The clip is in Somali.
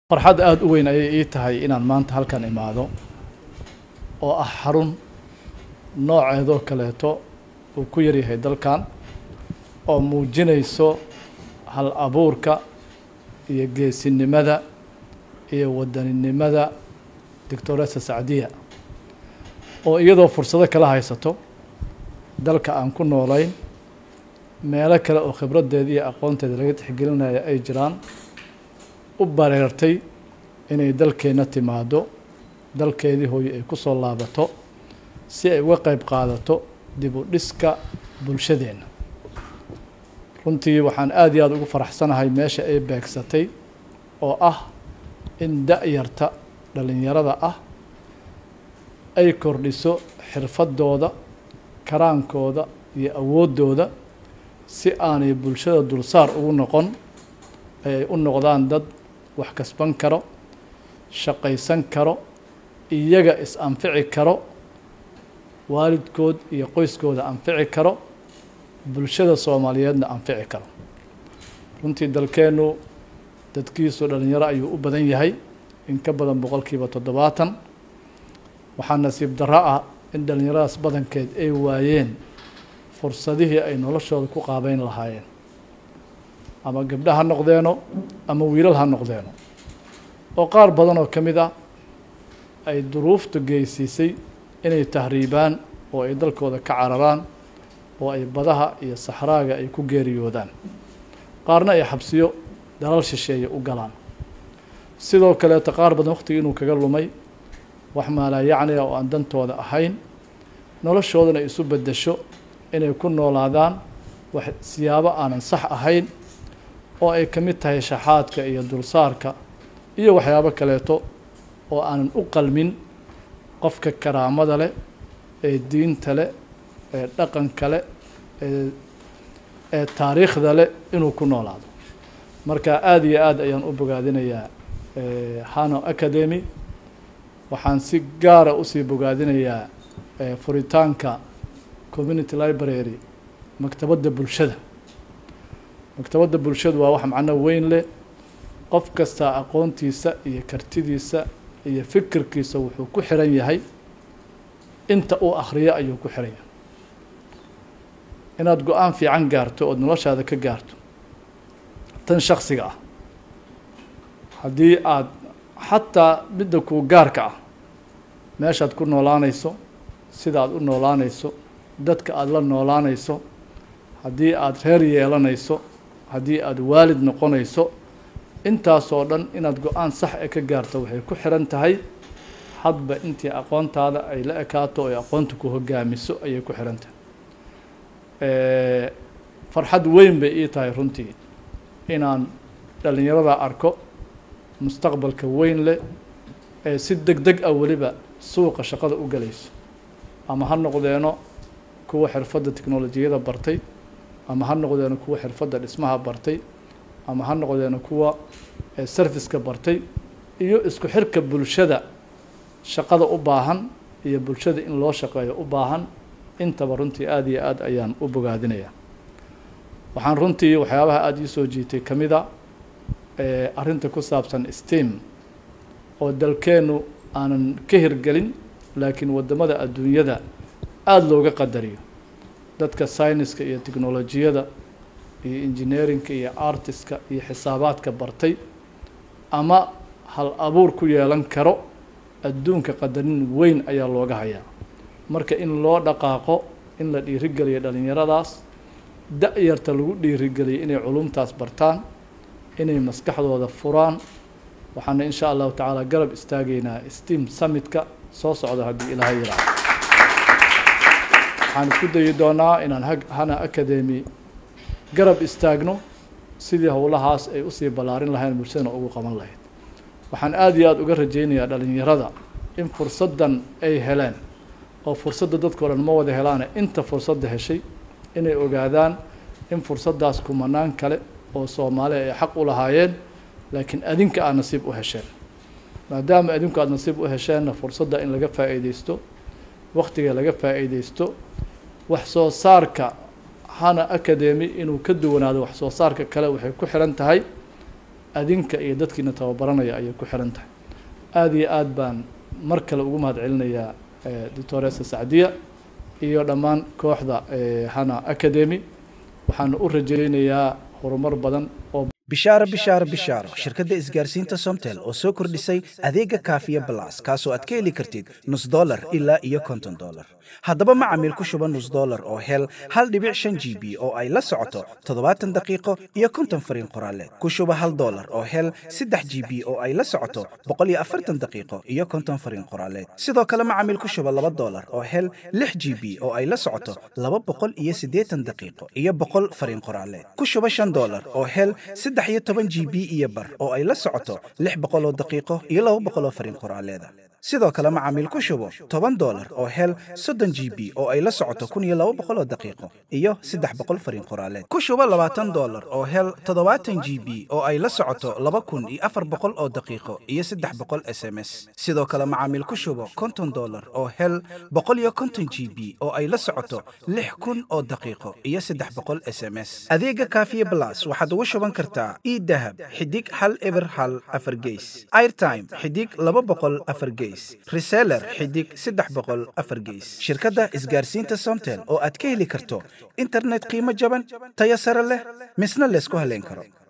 farxad aada u weyn ayay ii tahay inaan maanta halkan imaado oo ah xarun nooceedoo kaleeto uu ku yaryahay dalkan oo muujinayso hal abuurka iyo geesinimada iyo wadaninimada doctoresa sacdiya oo iyadoo fursado kala haysato dalka aan ku noolayn meelo kale oo khibraddeeda iyo aqoonteeda laga tixgelinaya ay jiraan u bareertay inay dalkeenna timaado dalkeedii hooye ay ku soo laabato si ay uga qeyb qaadato dib u dhiska bulshadeenna runtii waxaan aada iyo aada ugu faraxsanahay meesha ay beegsatay oo ah in da-yarta dhallinyarada ah ay kordhiso xirfadooda karaankooda iyo awooddooda si aanay bulshada dulsaar ugu noqon ay u noqdaan dad wax kasban karo shaqaysan karo iyaga is-anfici karo waalidkood iyo qoyskooda anfici karo bulshada soomaaliyeedna anfici karo runtii dalkeennu dadkiisu dhalinyaro ayuu u badan yahay in ka badan boqolkiiba toddobaatan waxaa nasiib darro ah in dhallinyaradaas badankeed ay waayeen fursadihii ay noloshooda ku qaabeyn lahaayeen ama gabdha ha noqdeeno ama wiilal ha noqdeeno oo qaar badan oo ka mid ah ay duruuftu geysiisay inay tahriibaan oo ay dalkooda ka cararaan oo ay badaha iyo saxraaga ay ku geeriyoodaan qaarna ay xabsiyo dalal shisheeye u galaan sidoo kaleeto qaar badan waqtigii inuu kaga lumay wax maalaa yacniga oo aan dantooda ahayn noloshoodana isu beddesho inay ku noolaadaan wax siyaabo aanan sax ahayn oo ay ka mid tahay shaxaadka iyo dulsaarka iyo waxyaabo kaleeto oo aanan u qalmin qofka karaamada leh ee diinta leh ee dhaqanka leh ee ee taariikhda leh inuu ku noolaado marka aada iyo aad ayaan u bogaadinayaa hano academy waxaan si gaara usii bogaadinayaa furitaanka community library maktabadda bulshada maktabadda bulshadu waa wax macno weyn leh qof kastaa aqoontiisa iyo kartidiisa iyo fikirkiisa wuxuu ku xiran yahay inta uu akhriyo ayuu ku xiran yahay inaad go-aan fiican gaarto ood noloshaada ka gaarto tan shaksiga ah haddii aada xataa midda kuu gaarka ah meeshaad ku noolaanayso sida aad u noolaanayso dadka aada la noolaanayso haddii aada reer yeelanayso haddii aada waalid noqonayso intaasoo dhan inaad go-aan sax e ka gaarto waxay ku xiran tahay hadba intii aqoontaada ay la ekaato oy aqoonta ku hogaamiso ayay ku xiran tahay farxad weyn bay ii tahay runtii inaan dhallinyarada arko mustaqbalka weyn leh ee si deg deg ah weliba suuqa shaqada u galayso ama ha noqdeeno kuwa xirfadda teknolojiyada bartay ama ha noqdeeno kuwa xirfadda dhismaha bartay ama ha noqdeeno kuwa serviceka bartay iyo isku xirka bulshada shaqada u baahan iyo bulshada in loo shaqeeyo u baahan intaba runtii aada iyo aad ayaan u bogaadinayaa waxaan runtii waxyaabaha aada ii soo jiitay ka mid a arrinta ku saabsan steam oo dalkeennu aanan ka hirgelin laakiin waddamada adduunyada aada looga qadariyo dadka syniska iyo technolojiyada iyo engineerinka iyo artiska iyo xisaabaadka bartay ama hal abuur ku yeelan karo adduunka qadarin weyn ayaa looga hayaa marka in loo dhaqaaqo in la dhiirigeliyo dhallinyaradaas da-yarta lagu dhiirigeliyo inay culumtaas bartaan inay maskaxdooda furaan waxaana in sha allahu tacaala garab istaagaynaa steam summitka soo socda haddii ilaaha yiraahdo waxaan isku dayi doonaa inaan hana academy garab istaagno sidii howlahaas ay usii ballaarin lahayn bulshadana ugu qaban lahayd waxaan aada iyo aada uga rajaynayaa dhalinyarada in fursaddan ay heleen oo fursadda dadkao dhan ma wada helaane inta fursadda heshay inay ogaadaan in fursaddaas kumanaan kale oo soomaaliya ay xaq u lahaayeen laakiin adinka aad nasiib u hesheen maadaama adinku aada nasiib u hesheenna fursadda in laga faa'iideysto waktiga laga faa'iideysto wax soo saarka hana academy inuu ka duwanaado wax soo saarka kale waxay ku xiran tahay adinka iyo dadkiina tababaranaya ayay ku xiran tahay aada iyo aad baan mar kale ugu mahad celinayaa doctoresa sacdiya iyo dhammaan kooxda hana academy waxaana u rajaynayaa horumar badan oo bishaaro bishaaro bishaaro shirkadda isgaarsiinta somtel oo soo kordhisay adeega kaafiya balas kaasoo aad ka heli kartid nus dolar ilaa iyo konton dolar haddaba macamiil ku shuba nus dolar oo hel hal dhibic shan g b oo ay la socoto toddobaatan daqiiqo iyo konton fariin qoraaleed ku shuba hal dolar oo hel saddex g b oo ay la socoto boqol iyo afartan daqiiqo iyo konton fariin qoraaleed sidoo kale macamiil ku shuba laba dolar oo hel lix g b oo ay la socoto laba boqol iyo siddeetan daqiiqo iyo boqol fariin qoraaleed ku shuba shan dolar oo hel saddex iyo toban g b iyo bar oo ay la socoto lix boqol oo daqiiqo iyo laba boqol oo fariin qoraaleeda sidoo kale macaamiil ku shubo toban dolar oo hel soddon g b oo ay la socoto kun iyo laba boqol oo daqiiqo iyo saddex boqol fariin qoraaleed ku shubo labaatan dolar oo hel toddobaatan g b oo ay la socoto laba kun iyo afar boqol oo daqiiqo iyo saddex boqol s m s sidoo kale macaamiil ku shubo konton dolar oo hel boqol iyo konton g b oo ay la socoto lix kun oo daqiiqo iyo saddex boqol s m s adeega kaafiye blas waxaad ugu shuban kartaa idahab xidig hal eber hal afar geys airtime xidig laba boqol afar geys reseller xidig saddex boqol afar geys shirkadda isgaarsiinta somtel oo aad ka heli karto internet qiimo jaban tayo sare leh misna laysku haleyn karo